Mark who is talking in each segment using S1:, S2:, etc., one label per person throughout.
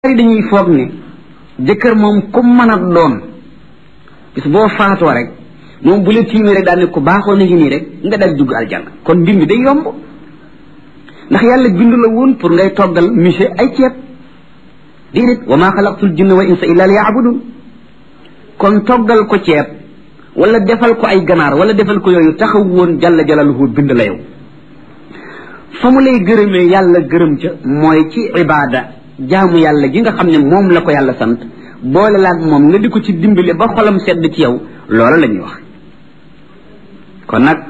S1: bari dañuy foog ne jëkkër moom ku mën a doon bis boo faatoo rek moom bu la tiimee rek daal ne ku baaxoo na ngi nii rek nga dal dugg aljanna kon mbir mi day yomb ndax yàlla bindu la woon pour ngay toggal monsieur ay ceeb déedéet wa maa xalaqtul jinna wal insa illa li yaabudun kon toggal ko ceeb wala defal ko ay ganaar wala defal ko yooyu taxaw woon jalla jalaluhu bind la yow fa mu lay gërëmee yàlla gërëm ca mooy ci ibaada jaamu yàlla gi nga xam ne moom la ko yàlla sant boole laag moom nga di ko ci dimbale ba xolam sedd ci yow loola la ñuy wax kon nag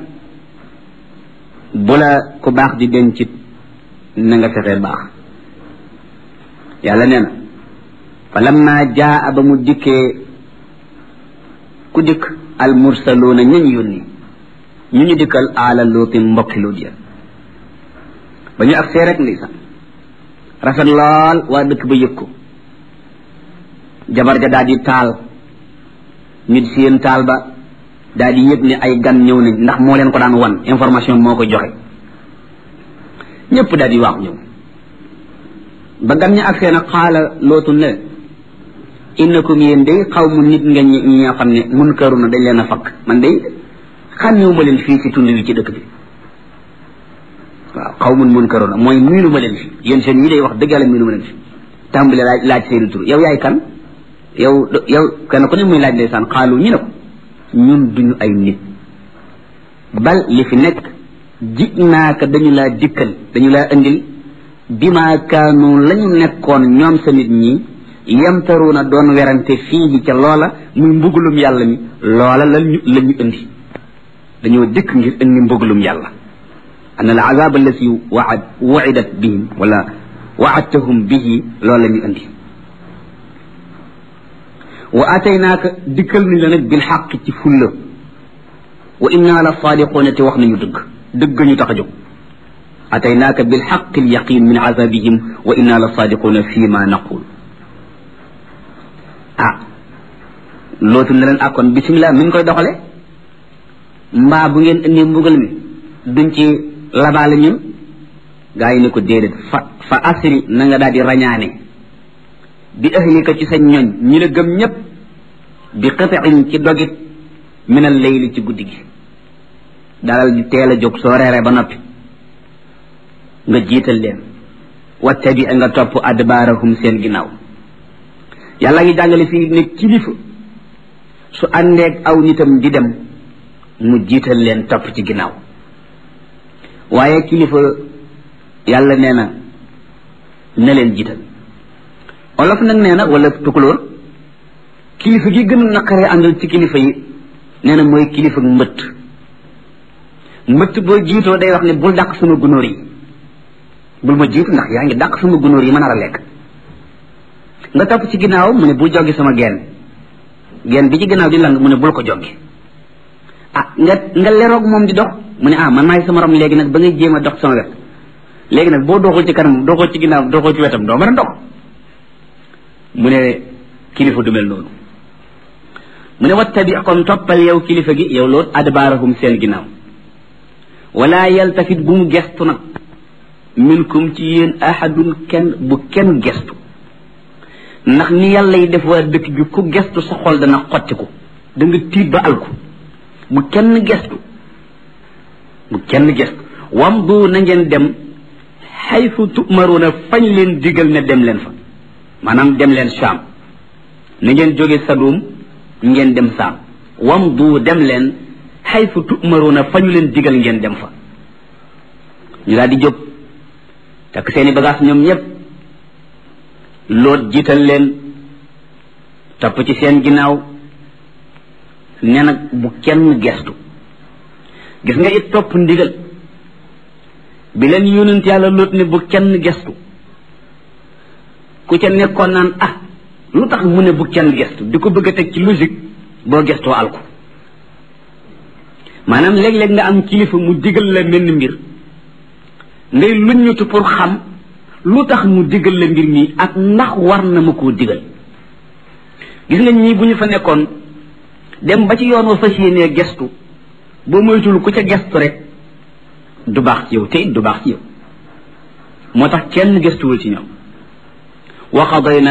S1: bu la ku baax di dencit na nga fexee baax yàlla nee na fa lamma jaa ba mu dikkee ku dikk al mursaluuna ñañ yónni ñu ñu dikkal aala luuti mbokki luut ya ba ñu agsee rek ndeysaan rafet lool waa dëkk ba yëg ko jabar ja daal di taal nit seen taal ba daal di yëg ne ay gan ñëw nañ ndax moo leen ko daan wan information moo ko joxe ñëpp daal di waax ñëw ba gan ña agsee nag xaala lootu ne innakum yéen day xaw mu nit nga ñi ñoo xam ne mun këru na dañ leen a fakk man day xàmmewu ma leen fii ci tund wi ci dëkk bi waaw xaw mun mun këru na mooy miinu ma leen fi yéen seen yi day wax dëgg yàlla miinu ma leen fi tàmbale laaj laaj seeni tur yow yaay kan yow yow kenn ku ne muy laaj ndeysaan xaalu ñu ne ko ñun duñu ay nit bal li fi nekk ji naaka dañu laa dikkal dañu laa indil bima kaanu la ñu nekkoon ñoom sa nit ñi yamtaruuna doon werante fii ca loola muy mbugulum yàlla mi loola lañu la ñu indi dañoo dikk ngir indi mbugulum yàlla an al azab allati waad waidat bihim wala waadtahum bihi loola la ñu indi wa ataynaaka dikkal nañ la nag bil xaq ci fulla wa inna la saadiquuna te wax nañu dëgg dëgg ñu tax a jóg ataynaaka bil xaq al yaqin min azabihim wa inna la saadiquuna fi ma naqul ah lootu ne leen akkoon bisimilah mi ngi koy doxale mbaa bu ngeen indi mbugal mi duñ ci labaale ñun gaa yi ne ko déedéet fa fa asri na nga daal di rañaane bi ahlika ci sa ñoñ ñi la gëm ñépp bi qitain ci dogit min al layli ci guddi gi dalal di teel a jóg soo reeree ba noppi nga jiital leen wattabi nga topp adbaarahum seen ginnaaw yàlla ngi jàngale fii ne kilifa su àndeeg aw nitam di dem mu jiital leen topp ci ginnaaw waaye kilifa yàlla nee na na leen jiital olof nag nee na wala tukulóor kilifa gi gën a naqaree àndal ci kilifa yi nee na mooy kilifa mbëtt mbëtt boo jiitoo day wax ne bul dàq sama gunóor yi bul ma jiitu ndax yaa ngi dàq sama gunóor yi ma nar a lekk nga topp ci ginnaaw mu ne bul joggi sama geen geen bi ci ginnaaw di lang mu ne bul ko joggi ah nga nga leroog moom di dox mu ne ah man maay sama rom léegi nag ba ngay jéem a dox sama wet léegi nag boo doxul ci kanam doxul ci ginnaaw doxul ci wetam doo mën a dox mu ne kilifa du mel noonu mu ne wattabi kon toppal yow kilifa gi yow loolu adbaarahum seen ginnaaw wala yaltafit bu mu gestu nag minkum ci yéen ahadun kenn bu kenn gestu ndax ni yàlla yi def waa dëkk bi ku gestu sa xol dana xottiku da nga tiit ba alku bu kenn gestu bu kenn gestu wam du na ngeen dem xaytu tumaruuna fañ leen digal ne dem leen fa maanaam dem leen saam na ngeen jóge sadum ngeen dem saam wam du dem leen xaytu tumaruuna fañu leen digal ngeen dem fa ñu daal di jóg takk seeni bagage ñoom ñëpp loot jiital leen topp ci seen ginnaaw ne nag bu kenn gestu gis nga it topp ndigal bi leen yonent yàlla loot ne bu kenn gestu ku ca nekkoon naan ah lu tax mu ne bu kenn gestu di ko bëgg a teg ci logique boo gestoo alku maanaam léeg-léeg nga am kilifa mu digal la menn mbir ngay luññutu pour xam lu tax mu digal la mbir mi ak ndax war na ma koo digal gis nga ñii bu ñu fa nekkoon dem ba ci yoon wa fas yéenee gestu boo moytul ku ca gestu rek du baax ci yow te it du baax ci yow moo tax kenn gestuwul ci ñoom wa qadayna